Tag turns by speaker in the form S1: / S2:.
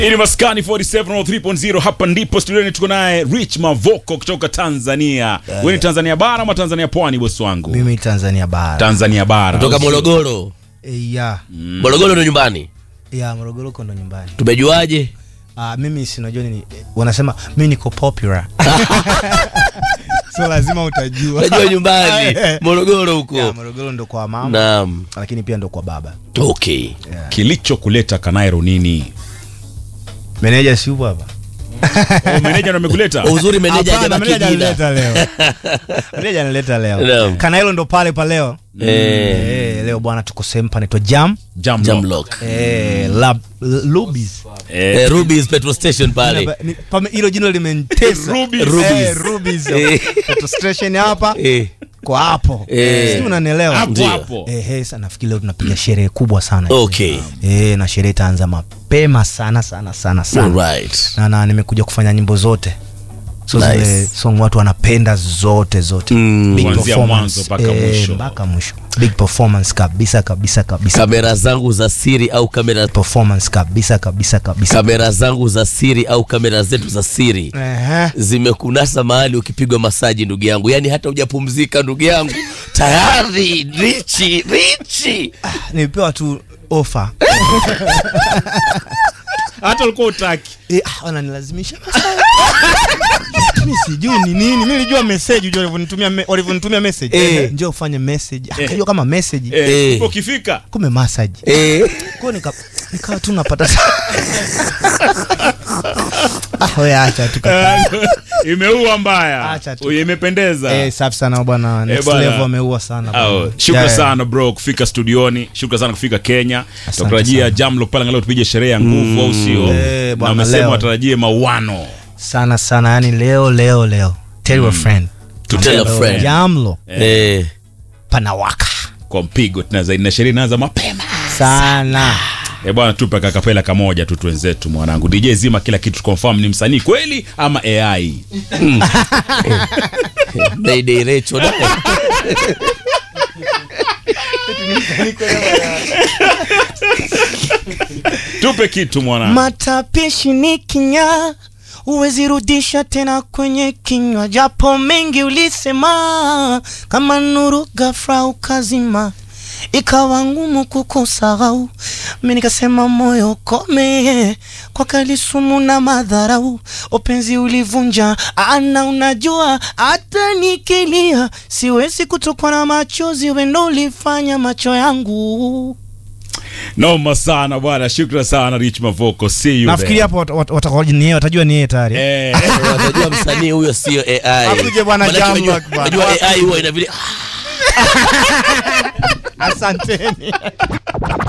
S1: Hii ni Maskani 47 hapa ndipo studioni tuko naye Rich Mavoko kutoka Tanzania. Wewe ni Tanzania bara ama Tanzania pwani bosi wangu?
S2: Mimi Tanzania bara.
S1: Tanzania bara.
S3: kutoka Morogoro.
S2: Eh, ya.
S3: Morogoro ndo nyumbani.
S2: Ya Morogoro uko ndo nyumbani.
S3: Tumejuaje?
S2: Ah, mimi sinajua nini eh, wanasema mimi niko popular. so lazima utajua.
S3: Unajua nyumbani Morogoro huko.
S2: Ya, Morogoro ndo kwa mama
S3: Naam.
S2: lakini pia ndo kwa baba.
S3: Okay.
S1: Kilichokuleta Kanairo nini?
S2: Meneja si yupo hapa?
S1: Oh, meneja ndo amekuleta?
S3: Uzuri meneja
S2: Hapana,
S3: hajabaki
S2: meneja
S3: jina.
S2: analeta leo. Meneja analeta leo.
S3: Naam.
S2: Kana hilo ndo pale pa leo.
S3: Eh,
S2: Eh, leo bwana tuko sehemu panaitwa Jam.
S1: Jam
S3: Jamlock.
S2: Eh, Lab Lubis.
S1: Eh,
S3: Eh, Ruby's petrol station pale.
S2: Ni- pame- Hilo jina limenitesa.
S1: Rubis.
S3: Rubis.
S2: Eh, Rubis.
S3: Eh.
S2: Petrol station hapa
S3: Eh,
S2: kwa hapo.
S3: Eh.
S2: Sijui unanielewa.
S1: hapo
S3: Ndio.
S1: hapo.
S2: Eh, hey, sana nafikiri leo tunapiga sherehe kubwa sana.
S3: okay.
S2: Eh, na sherehe itaanza mapema sana sana sana sana.
S3: Alright.
S2: Na, na nimekuja kufanya nyimbo zote. So
S3: Nice.
S2: zile song watu wanapenda zote zote.
S3: Mm.
S2: Big
S1: Kuanzia
S2: performance.
S1: mwanzo mpaka
S2: Eh,
S1: mwisho.
S2: mpaka mwisho. Big performance kabisa kabisa kabisa.
S3: Kamera zangu za siri au kamera
S2: performance kabisa kabisa kabisa.
S3: kamera zangu za siri au kamera zetu za siri
S2: Ehe.
S3: zimekunasa mahali ukipigwa masaji ndugu yangu, yaani hata hujapumzika ndugu yangu tayari richi richi.
S2: Nilipewa tu offer.
S1: Hata ulikuwa utaki.
S2: Eh, ah, wananilazimisha mimi sijui ni nini. Mimi nilijua message unajua walivyonitumia me- walivyonitumia message.
S3: Eh.
S2: Njoo ufanye message. Akajua kama message.
S1: Eh,
S3: Eh.
S1: ukifika
S2: Kumbe massage.
S3: Eh,
S2: Kwa nika nikawa tu napata Ah, wewe acha tu. kaka.
S1: imeua mbaya.
S2: Acha tu.
S1: Uye, Imependeza.
S2: Eh, safi sana bwana. Next
S1: bwana.
S2: level ameua sana. bwana.
S1: Oh, shukran
S2: Yeah, yeah.
S1: sana bro kufika studioni shukran sana kufika kenya
S2: Asante
S1: tunatarajia
S2: sana.
S1: jamlo pale angalau tupige sherehe ya nguvu au sio
S2: Eh,
S1: na
S2: bwana,
S1: umesema
S2: leo.
S1: watarajie mauano
S2: Sana sana yani leo leo leo. Tell your friend.
S3: To tell a
S2: Leo,
S3: friend.
S2: Jamlo
S3: eh.
S2: panawaka.
S1: kwa mpigo tena zaidi na sherehe inaanza mapema
S2: Sana.
S1: e bwana tupe kakapela kamoja tu twenzetu mwanangu dj zima kila kitu confirm ni msanii kweli ama ai
S3: Mayday Recho naye.
S1: tupe kitu mwanangu
S2: Matapishi ni kinya, huwezi rudisha tena kwenye kinywa, japo mengi ulisema, kama nuru ghafla ukazima, ikawa ngumu kukusahau. Mimi nikasema moyo kome, kwa kalisumu na madharau, upenzi ulivunja ana, unajua hata nikilia siwezi kutokwa na machozi, wewe ndo ulifanya macho yangu
S1: noma sana bwana shukran sana rich mavoko see you
S2: nafikiri
S1: there.
S2: hapo wat- wat- watakao- ni yeye, watajua ni yeye tayari
S1: eh.
S3: Watajua msanii huyo sio AI.
S2: Akuje bwana
S3: Manake
S2: Jamlock
S3: unajua-
S2: bwana.
S3: unajua AI huwa ina vile
S2: asanteni